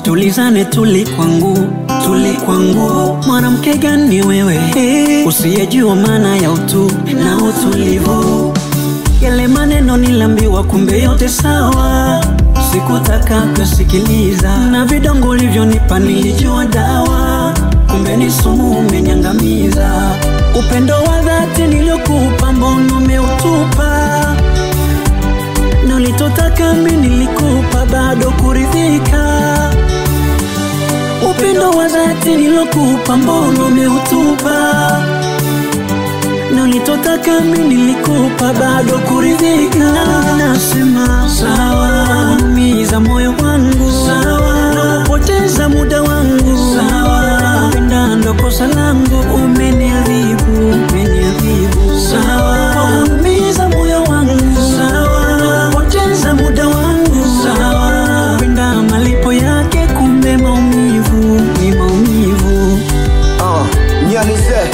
tulizane, tuli kwangu, tuli kwangu. Mwanamke gani wewe hey, usiyejua maana ya utu na utulivu? Yale maneno nilambiwa, kumbe yote sawa, sikutaka kusikiliza, na vidongo ulivyonipa nilijua dawa, kumbe ni sumu, umenyangamiza. Upendo wa dhati niliokupa, mbona umeutupa? na ulitotaka mimi nilikupa, bado kuridhika. Upendo wa dhati nilokupa, mbona umeutupa? na ulitotaka mimi nilikupa, bado kuridhika. Nasema sawa, umiza moyo wangu sawa, poteza muda wangu sawa, penda ndo kosa langu, umeniadhibu, umeniadhibu sawa, umiza moyo wangu sawa, poteza muda wangu sawa, penda malipo yake, kumbe maumivu ni maumivu. uh, nyanize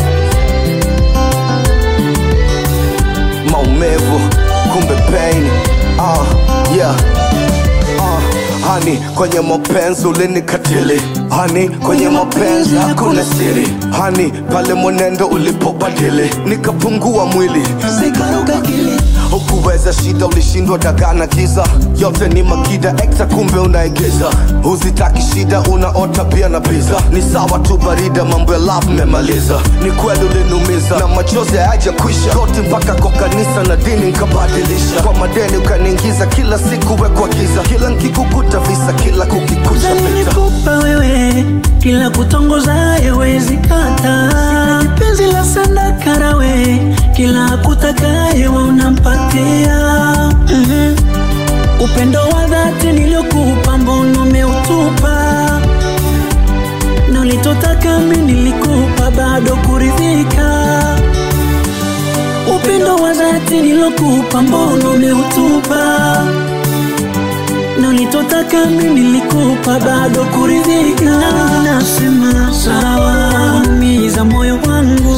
maumivu kumbe pain uh, yeah uh, hani kwenye mapenzi ulinikatili hani kwenye mapenzi hakuna siri hani pale mwenendo ulipobadili nikapungua mwili Sikaruka kili hukuweza shida ulishindwa dagana giza yote ni makida ekta kumbe unaigiza huzitaki shida unaota pia na pizza ni sawa tu barida mambo ya love memaliza ni kweli uliniumiza na machozi hayaja kwisha goti mpaka kwa kanisa na dini nkabadilisha kwa madeni ukaniingiza kila siku wekwa giza kila nkikukuta visa kila kukikucha vita nilikupa wewe kila kutongoza yewezi kata penzi la sandakara we kila kutakaye wa unampatia mm-hmm. upendo wa dhati niliokupa mbona umeutupa na ulitotaka mi nilikupa bado kuridhika upendo wa dhati nilokupa mbona umeutupa na ulitotaka mimi nilikupa bado kuridhika. Nasema sawa, umiza moyo wangu